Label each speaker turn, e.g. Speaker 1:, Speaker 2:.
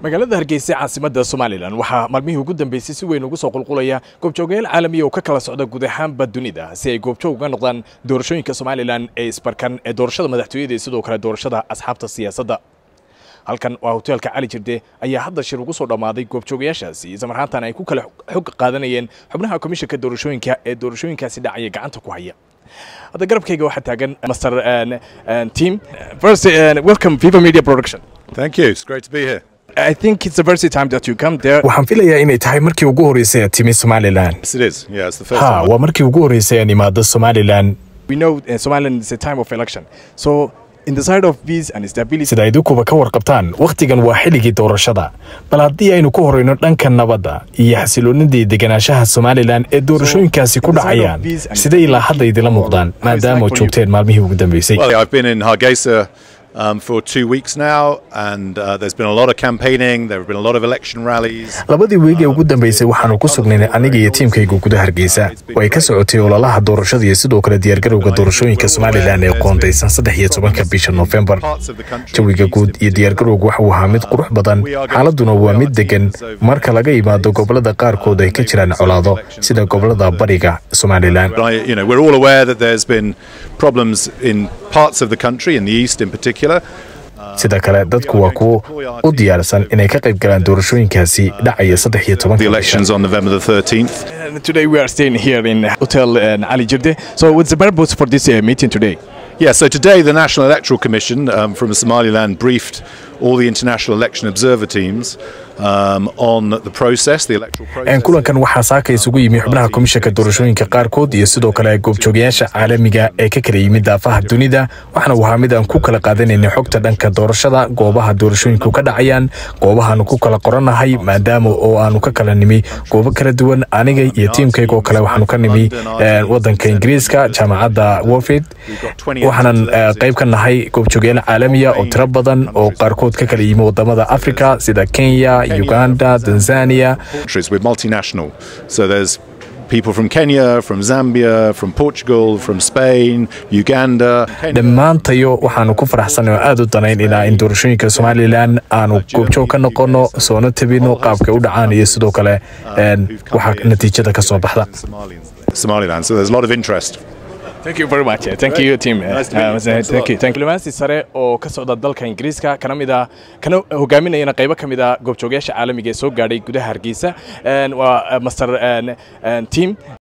Speaker 1: magaalada hargeysa caasimadda somalilan waxaa maalmihii ugu dambeysay si weyn ugu soo qulqulaya goobjoogayaal caalamiya oo ka kala socda guud ahaanba dunida si ay goobjoog uga noqdaan doorashooyinka somalilan ee isbarkan ee doorashada madaxtooyada iyo sidoo kale doorashada asxaabta siyaasadda halkan waa hoteelka cali jirde ayaa hadda shir ugu soo dhammaaday goobjoogayaashaasi islamarhaantan ay ku kala xog qaadanayeen xubnaha komishanka doorashooyinka ee doorashooyinkaasi dhacaya gacanta ku haya hadda garabkayga waxaa taagan master team first uh, welcome viva media production
Speaker 2: Thank you. It's great to be here.
Speaker 1: I think it's the first time that you come there.
Speaker 3: waxaan filayaa inay tahay markii ugu horreysay aad timi somalilan
Speaker 2: Yes, it is. Yeah, it's the first
Speaker 3: ha
Speaker 2: time.
Speaker 3: waa markii ugu horreysay aan imaado somalilan
Speaker 1: We know uh, Somaliland is a time of election. So in the side of peace and stability,
Speaker 3: sida idinkuba ka warqabtaan wakhtigan waa xilligii doorashada bal haddii aynu ku horreyno dhanka nabadda iyo xasiloonidii deganaanshaha somalilan ee doorashooyinkaasi ku dhacayaan siday ilaa hadda idinla muuqdaan maadaama oo joogteen maalmihii ugu dambeysay
Speaker 2: Well, I've been in Hargeisa um, for two weeks now, and uh, there's been a lot of campaigning. There have been a lot of election rallies.
Speaker 3: labadii weeg ee ugu dambeysay waxaanu ku sugnaynay aniga iyo tiimkayga gudaha hargeysa oo ay ka socotay ololaha doorashada iyo sidoo kale diyaargarowga doorashooyinka somalilan ee qoondaysan saddex iyo tobanka bisha noofembar
Speaker 2: Parts of the country.
Speaker 3: jawiga guud iyo diyaargarowga waxa uu ahaa mid qurux badan xaaladuna waa mid degan marka laga yimaado gobolada qaarkood ay ka jiraan colaado sida gobolada bariga somalilan
Speaker 2: But I, you know, we're all aware that there's been problems in parts of the country, in the east in particular.
Speaker 3: sida kale dadku waa kuwo u diyaarsan inay ka qayb galaan doorashooyinkaasi dhacaya saddex iyo
Speaker 2: The
Speaker 3: tobanka bisha
Speaker 2: elections on November the 13th.
Speaker 1: and today we are staying here in Hotel uh, Ali Jirde. So what's the purpose for this uh, meeting today?
Speaker 2: Yeah, so today the National Electoral Commission um, from Somaliland briefed all the international election observer teams um, on the process, the electoral process.
Speaker 3: Een, kulankan waxaa saaka isugu yimi xubnaha komishanka doorashooyinka qaarkood iyo sidoo kale goobjoogayaasha caalamiga ee ka kala yimid daafaha dunida waxaana uu ahaa mid aan ku kala qaadanaynay xogta dhanka doorashada goobaha doorashooyinku ka dhacayaan goobahaanu ku kala qoranahay maadaama oo aanu ka kala nimi goobo kala duwan aniga iyo tiimkayga oo kale waxaanu ka nimi een, wadanka ingiriiska jaamacadda warfid waxaanan eh, qayb ka nahay goobjoogayaal caalamiya oo tiro badan oo qaarkood ka kala yimi wadamada africa sida kenya uganda tanzania
Speaker 2: countries. We're multinational. So there's people from Kenya, from Zambia, from Portugal, from Spain, Uganda.
Speaker 3: dhammaantayo waxaanu ku faraxsanay oo aad u danayn ilaa in doorashooyinka somalilan aanu goobjoog ka noqono soona tabino qaabka u dhacaan iyo sidoo kale een, waxaa natiijada ka soo baxda
Speaker 2: Somaliland. So there's a lot of interest.
Speaker 1: Thank you very much. Uh, Thank you, team. Uh,
Speaker 2: Nice to meet you.
Speaker 1: uh,
Speaker 2: Thanks a
Speaker 1: thank
Speaker 2: lot.
Speaker 1: you. Thank you. Diblomaasi sare oo ka socda dalka Ingiriiska kana mid ah kana hogaaminayana qaybo ka mid ah goobjoogayaasha caalamiga ee soo gaadhay gudaha Hargeysa. Een, Waa uh, master een, een, team